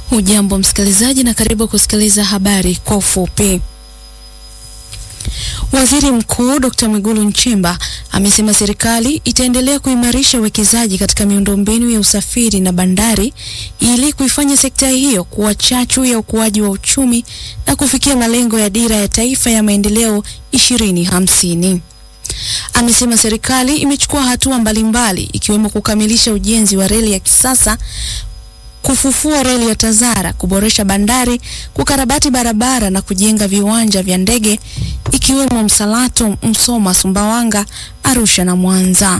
Hujambo msikilizaji, na karibu kusikiliza habari kwa ufupi. Waziri Mkuu Dr. Mwigulu Nchemba amesema serikali itaendelea kuimarisha uwekezaji katika miundombinu ya usafiri na bandari ili kuifanya sekta hiyo kuwa chachu ya ukuaji wa uchumi na kufikia malengo ya dira ya taifa ya maendeleo 2050. Amesema serikali imechukua hatua mbalimbali ikiwemo kukamilisha ujenzi wa reli ya kisasa kufufua reli ya Tazara, kuboresha bandari, kukarabati barabara na kujenga viwanja vya ndege ikiwemo Msalato, Msoma, Sumbawanga, Arusha na Mwanza.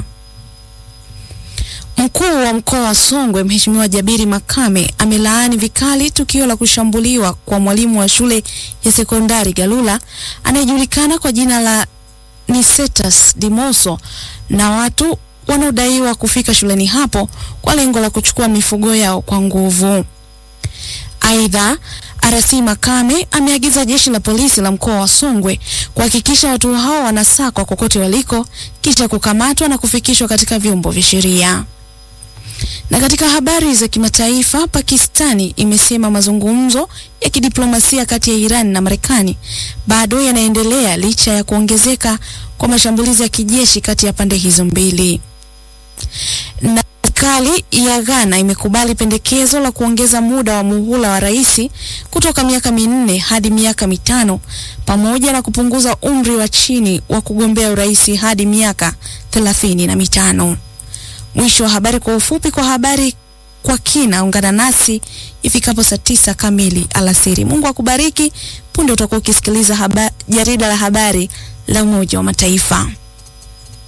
Mkuu wa mkoa wa Songwe Mheshimiwa Jabiri Makame amelaani vikali tukio la kushambuliwa kwa mwalimu wa shule ya sekondari Galula anayejulikana kwa jina la Nicetas Dimoso na watu wanaodaiwa kufika shuleni hapo kwa lengo la kuchukua mifugo yao kwa nguvu. Aidha, RC Makame ameagiza jeshi la polisi la mkoa wa Songwe kuhakikisha watu hao wanasakwa kokote waliko kisha kukamatwa na kufikishwa katika vyombo vya sheria. Na katika habari za kimataifa, Pakistani imesema mazungumzo ya kidiplomasia kati ya Iran na Marekani bado yanaendelea licha ya kuongezeka kwa mashambulizi ya kijeshi kati ya pande hizo mbili. Na serikali ya Ghana imekubali pendekezo la kuongeza muda wa muhula wa rais kutoka miaka minne hadi miaka mitano pamoja na kupunguza umri wa chini wa kugombea urais hadi miaka thelathini na mitano. Mwisho wa habari kwa ufupi. Kwa habari kwa kina, ungana nasi ifikapo saa tisa kamili alasiri. Mungu akubariki. Punde utakuwa ukisikiliza jarida la habari la Umoja wa Mataifa.